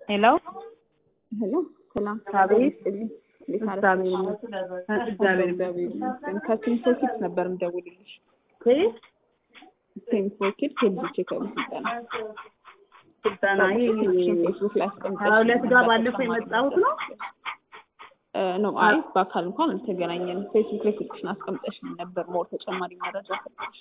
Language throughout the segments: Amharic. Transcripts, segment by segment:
ሄሎ ሄሎ ሰላም አቤት። እንዴት እግዚአብሔር አረፈሽ? ይመስገን። እግዚአብሔር እግዚአብሔር ይመስገን። ከስቴንፎር ኪድስ ነበር የምደውልልሽ። ከየት ስቴንፎር ኪድስ የልጆች የክበብ ስልጠና ስልጠና? ይሄ ፌስቡክ ላይ አስቀምጠሽ ሀያ ሁለት ጋር ባለፈው የመጣሁት ነው። ነው። አይ በአካል እንኳን አልተገናኘንም። ፌስቡክ ላይ ስልክሽን አስቀምጠሽ ነበር። ሞር ተጨማሪ መረጃ ሰጠሽ።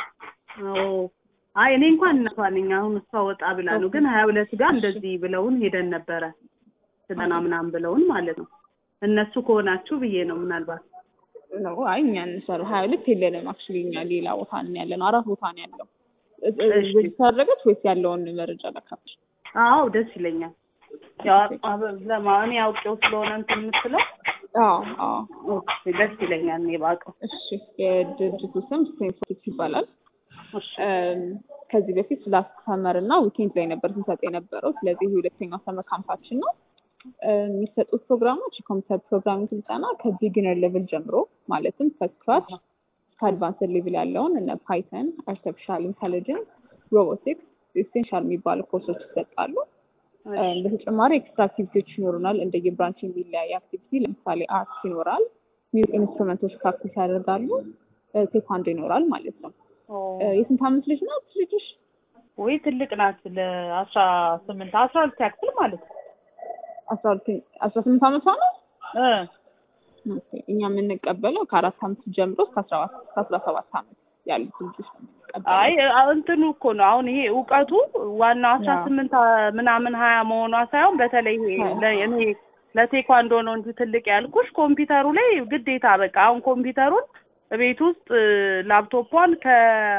አዎ። አይ እኔ እንኳን እናቷ ነኝ። አሁን እሷ ወጣ ብላ ነው። ግን ሀያ ሁለት ጋር እንደዚህ ብለውን ሄደን ነበረ ስልጠና ምናምን ብለውን ማለት ነው። እነሱ ከሆናችሁ ብዬ ነው ምናልባት ነው አይ እኛ እንሰራ ሀያ ሁለት የለንም። አክቹዋሊ እኛ ሌላ ቦታ ነው ያለ ነው። አራት ቦታ ነው ያለው። እሺ። ታደረገች ወይስ ያለውን መረጃ ላካፍሽ? አዎ ደስ ይለኛል። ያው አበ- ለማ እኔ አውቄው ስለሆነ እንትን የምትለው አዎ አዎ። ኦኬ፣ ደስ ይለኛል እኔ ባውቀው። እሺ የድርጅቱ ስም ስቴንፎር ኪድስ ይባላል። እሺ እም፣ ከዚህ በፊት ላስት ሰመር እና ዊኬንድ ላይ ነበር ስንሰጥ የነበረው። ስለዚህ ሁለተኛው ሰመር ካምፓችን ነው። እም፣ የሚሰጡት ፕሮግራሞች የኮምፒውተር ፕሮግራሚንግ ስልጠና ከቢጊነር ሌቭል ጀምሮ ማለትም ከስክራች እስከ አድቫንስድ ሌቭል ያለውን እነ ፓይተን፣ አርቲፊሻል ኢንቴሊጀንስ፣ ሮቦቲክስ ኤሴንሻል የሚባሉ ኮርሶች ይሰጣሉ። እም፣ በተጨማሪ ኤክስትራ አክቲቪቲዎች ይኖሩናል። እንደየ ብራንች የሚለያይ አክቲቪቲ ለምሳሌ አርት ይኖራል፣ ሚውዚክ ኢንስትሩመንቶች ፕራክቲስ ያደርጋሉ፣ እ፣ ቴኳንዶ ይኖራል ማለት ነው። ኦ፣ እ፣ የስንት ዓመት ልጅ ናት ልጅሽ? ወይ ትልቅ ናት። ለአስራ ስምንት አስራ ሁለት ያክል ማለት ነው አስራ ሁለት አስራ ስምንት ዓመቷ ነው። እ ኦኬ። እኛ የምንቀበለው ከአራት ዓመት ጀምሮ እስከ አስራ ሰባት እስከ አስራ ሰባት ዓመት ያሉት ልጆች ነው የምንቀበለው። አይ አ- እንትኑ እኮ ነው አሁን ይሄ እውቀቱ ዋናው አስራ አዎ። ስምንት አ- ምናምን ሀያ መሆኗ ሳይሆን በተለይ ይሄ አዎ። ለ- እኔ ለቴኳንዶ ነው እንጂ ትልቅ ያልኩሽ ኮምፒውተሩ ላይ ግዴታ በቃ አሁን ኮምፒውተሩን ቤት ውስጥ እ፣ ላፕቶፑን ከ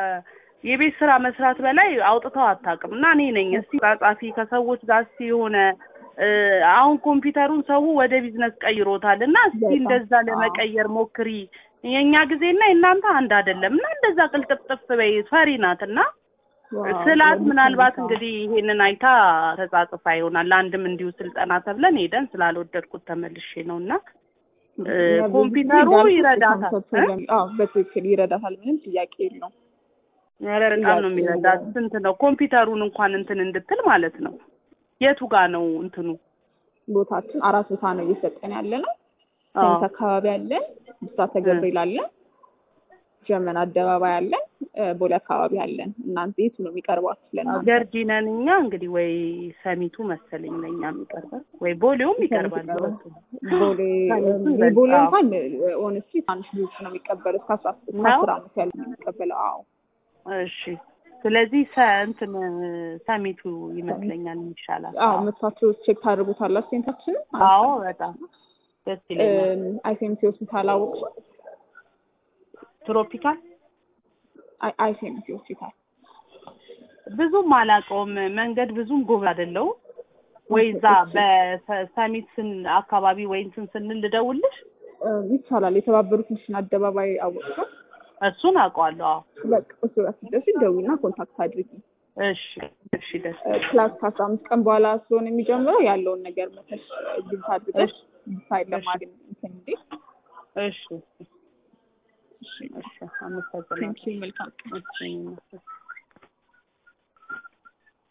የቤት ስራ መስራት በላይ አውጥተው አታውቅም። እና እኔ ነኝ እስቲ ጻጻፊ ከሰዎች ጋር እስቲ የሆነ እ፣ አሁን ኮምፒውተሩን ሰው ወደ ቢዝነስ ቀይሮታል እና እስቲ በጣም እንደዛ አዎ። ለመቀየር ሞክሪ። የእኛ ጊዜና የእናንተ አንድ አይደለም እና እንደዛ ቅልጥፍጥፍ በይ ፈሪ ናት እና ዋው፣ ስላት የልጅ ምናልባት ሁኔታ። እንግዲህ ይሄንን አይታ ተጻጽፋ ይሆናል። ለአንድም እንዲሁ ስልጠና ተብለን ሄደን ስላልወደድኩት ተመልሼ ነው እና እ፣ እኛ ብዙ ጊዜ ኮምፒውተሩ እንዳልኩት ይረዳታል። የኮምፒውተር እ? ፕሮግራም- አዎ በትክክል ይረዳታል። ምንም ጥያቄ የለውም። ኧረ በጣም ነው ጥያቄ የሚረዳት። የለውም። ስንት ነው ኮምፒውተሩን እንኳን እንትን እንድትል ማለት ነው። የቱ ጋ ነው እንትኑ? ቦታችን አራት ቦታ ነው እየሰጠን ያለ ነው። አዎ። ሰሚት አካባቢ አለን፣ ብስራተ ገብርኤል አለን፣ ጀርመን አደባባይ አለን፣ እ፣ ቦሌ አካባቢ አለን። እናንተ የቱ ነው የሚቀርባችሁ ለእናንተ? ገርጂ ነን እኛ እንግዲህ ወይ ሰሚቱ መሰለኝ ለእኛ የሚቀርባል ወይ ቦሌውም ይቀርባል። ሰሚት በሁለቱም። ቦሌ ሰሚቱ እ፣ ይበልጥ፣ የቦሌ አዎ። እንኳን ኦነስቲ ትናንሽ ልጆች ነው የሚቀበለው እስከ አስራ እስከ ነው? አስር ዓመት ያለ ነው የሚቀበለው። አዎ እሺ ስለዚህ ሰ እንትን ሰሚቱ ይመስለኛል ይሻላል። አዎ መጥታችሁ ቼክ ታደርጉታላችሁ ሴንታችንን አዎ በጣም ደስ ይለኛል። አይሴምሲ ሆስፒታል አወቅሽው? ትሮፒካል አይሴምሲ ሆስፒታል ብዙም አላውቀውም። መንገድ ብዙም ጎበዝ አይደለሁም። ወይ እዛ በሰሚት ስን አካባቢ ወይ እንትን ስንል ልደውልሽ? እ፣ ይቻላል። የተባበሩት ሚሽን አደባባይ አወቅሽው? እሱን አውቀዋለሁ። አዎ በቃ እሱ ጋር ስትደርሺ ደውይና ኮንታክት አድርጊ። እሺ እሺ ደስ እ፣ ክላስ ከአስራ አምስት ቀን በኋላ ስለሆነ የሚጀምረው ያለውን ነገር መተሽ ግልጽ አድርገሽ ዲሳይድ ለማድረግ እንትን እንዴ። እሺ እሺ አመሰግናለሁ። ቴንኪው መልካም እሺ